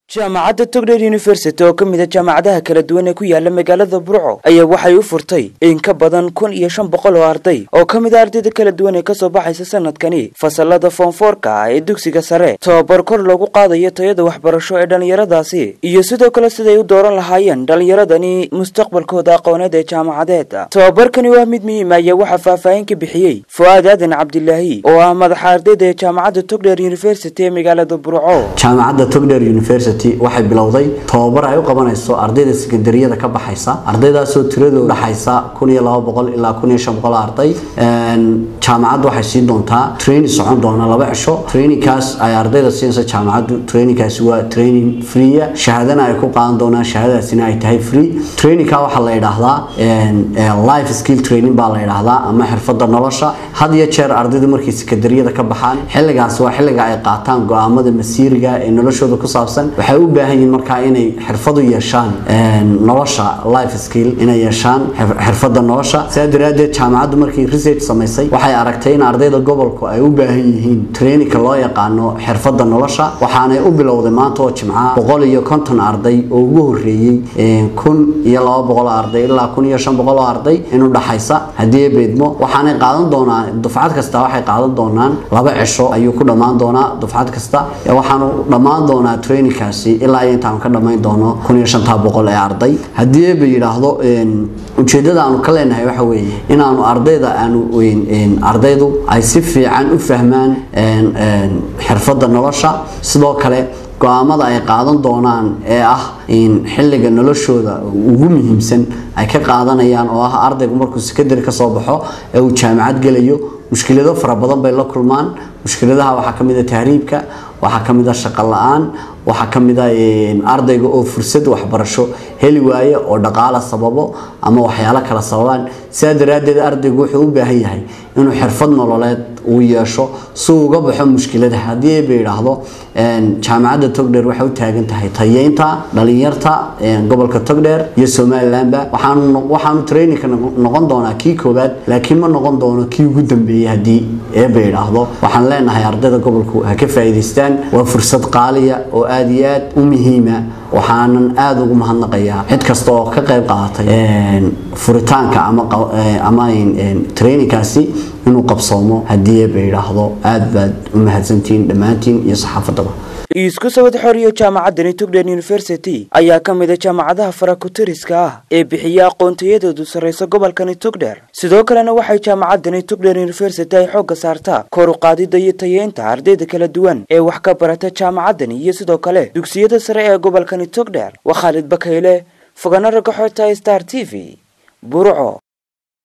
jaamacadda togdher university oo ka mid a jaamacadaha kala duwan ee ku yaala magaalada burco ayaa waxay u furtay in ka badan kun iyo shan boqol oo arday oo ka mid a ardayda kala duwan ee kasoo baxaysa sanadkani fasalada foonfoorka ah ee dugsiga sare tobabar kor loogu qaadayo tayada waxbarasho ee dhallinyaradaasi iyo sidoo kale siday u dooran lahaayeen dhallinyaradani mustaqbalkooda aqooneed ee jaamacadeed tobabarkani waa mid muhiim ayaa waxaa faahfaahin ka bixiyey fu'aad aadan cabdilaahi oo ah madaxa ardayda ee jaamacadda togdher university ee magaalada burco jaamacadda togdher university waxay bilowday tobabar ay u qabanayso ardayda sekandariyada ka baxaysa ardaydaasoo tiradooda udhaxaysa kun iyo laba boqol ilaa kun iyo shan boqol arday jaamacaddu waxay siin doontaa training socon doona laba cisho trainingkaas ay ardayda siinaysa jaamacaddu trainingkaasi waa training freeya shahaadana ay ku qaadan doonaan shahaadadaasina ay tahay free trainingka waxaa la yidhaahdaa life skill training baa la yidhaahdaa ama xirfada nolosha had iyo jeer ardaydu markay sekandariyada ka baxaan xilligaas waa xilliga ay qaataan go-aamada masiiriga ee noloshooda ku saabsan waxay u baahan yihiin markaa inay xirfadu yeeshaan nolosha life skill inay yeeshaan xirfada nolosha sidaa daraadeed jaamacaddu markii research samaysay waxay aragtay in ardayda gobolku ay u baahan yihiin trainingka loo yaqaano xirfada nolosha waxaanay u bilowday maanta oo jimca boqol iyo konton arday oo ugu horeeyey kun iyo laba boqol arday ilaa kun iyo shan boqol oo arday in u dhaxaysa haddii beedmo waxaanay qaadan doonaa dufcad kasta waxay qaadan doonaan laba cisho ayuu ku dhammaan doonaa dufcad kasta waxaanu dhammaan doonaa trainingkaasi ilaa iyo intaanu ka dhammayn doono kun iyo shantaa boqol ee arday haddii eeba yidhaahdo ujeeddada aanu ka leenahay waxa weeye inaanu ardayda aanu ardaydu ay si fiican u fahmaan xirfadda nolosha sidoo kale go-aamada ay qaadan doonaan ee ah in xilliga noloshooda ugu muhiimsan ay ka qaadanayaan oo ah ardaygu markuu sekadari ka soo baxo ee uu jaamacad gelayo mushkilado fara badan bay la kulmaan mushkiladaha waxaa ka mid a tahriibka waxaa ka mid a shaqo la-aan waxaa ka mid a ardayga oo fursad waxbarasho heli waaye oo dhaqaala sababo ama waxyaalo kala sababaan sidaa daraaddeed ardaygu wuxuu u baahan yahay inuu xirfad nololeed uu yeesho si uu uga baxo mushkilada haddii ba yidhaahdo jaamacadda togdher waxay u taagan tahay tayeynta dhalinyarta gobolka togdher iyo somalilandba waxaanu trainingka noqon doonaa kii koowaad laakiin ma noqon doono kii ugu dambeeyey haddii eeba yidhaahdo waxaan leenahay ardayda gobolku ha ka faa'iidaystaan waa fursad qaaliya oo aada iyo aad u muhiima waxaanan aada ugu mahadnaqayaa cid kasta oo ka qayb qaadatay furitaanka ama trainingkaasi inuu qabsoomo haddii eeba yidhaahdo aada baad u mahadsantihiin dhammaantiin iyo saxaafadaba isku sawad xoriyo jaamacaddani togdher university ayaa ka mid a jaamacadaha farakutiriska ah ee bixiya aqoontayadoodu sarraysa gobolkani togdher sidoo kalena waxay jaamacaddani togdher university ay xoogga saartaa kor u qaadida iyo tayeynta ardayda kala duwan ee wax ka barata jaamacaddani iyo sidoo kale dugsiyada sare ee gobolkani togdher waa khaalid bakayle fogana ragaxoota star t v burco